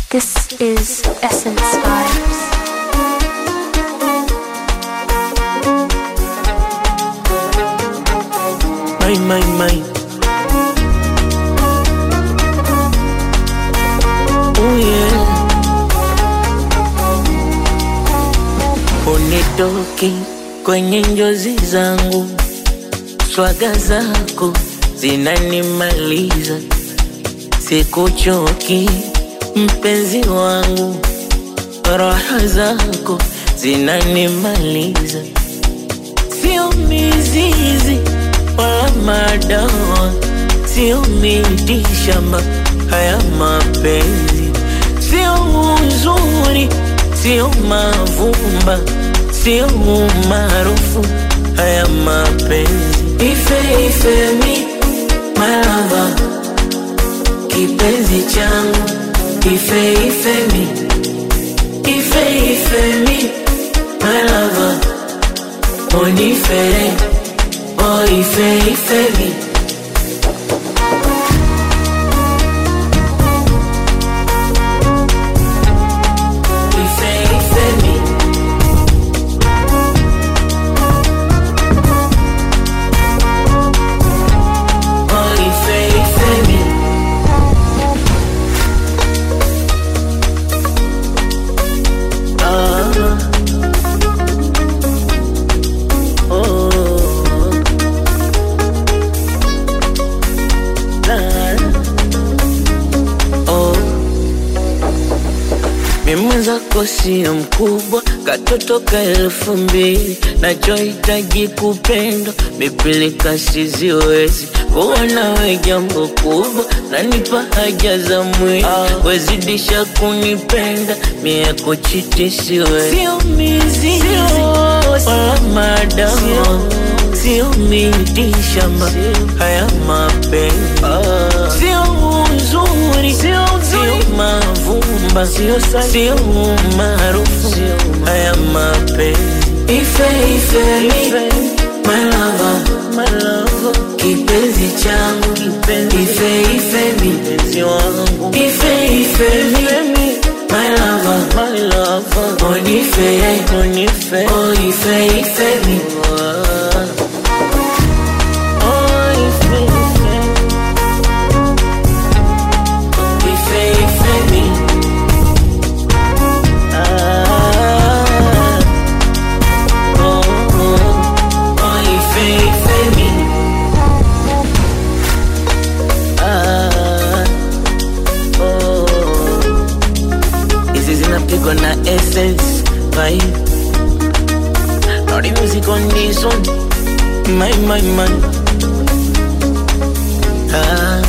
This is Essence Vibes. My, my, my. Oh yeah. Unitoki kwenye njozi zangu, swaga zako zinanimaliza, sikuchoki mpenzi wangu, raha zako zinanimaliza, sio mizizi wala madawa, sio miti shamba, haya mapenzi sio uzuri, sio mavumba, sio umaarufu, haya mapenzi ife ife mi malava, kipenzi changu ife ife mi ife ife mi malava, onifere oh ife ife mi ife ife mi oh ife ife mi ah oh la oh mimi mwenzako sio mkubwa, katoto ka elfu mbili, nachohitaji kupendwa, mipilika siziwezi kuwa nawe jambo kubwa, nanipa haja za mwili, wezidisha kunipenda, mie kuchiti siwezi, sio mizizi wala madawa, sio miti shamba, haya mapenzi sio uzuri, sio mavumba, sio umaarufu, haya mapenzi ife ife mi my lover, kipenzi changu ife ife mi ife ife mi my lover, onife oh ife ife mi Oh, ife, ife. Ife, ife mi. Ah. Oh, oh. Oh, ife, ife mi. Ah. Oh. Hizi zinapigwa na essence vibe. Naughty music on this one. My, my, my. Ah.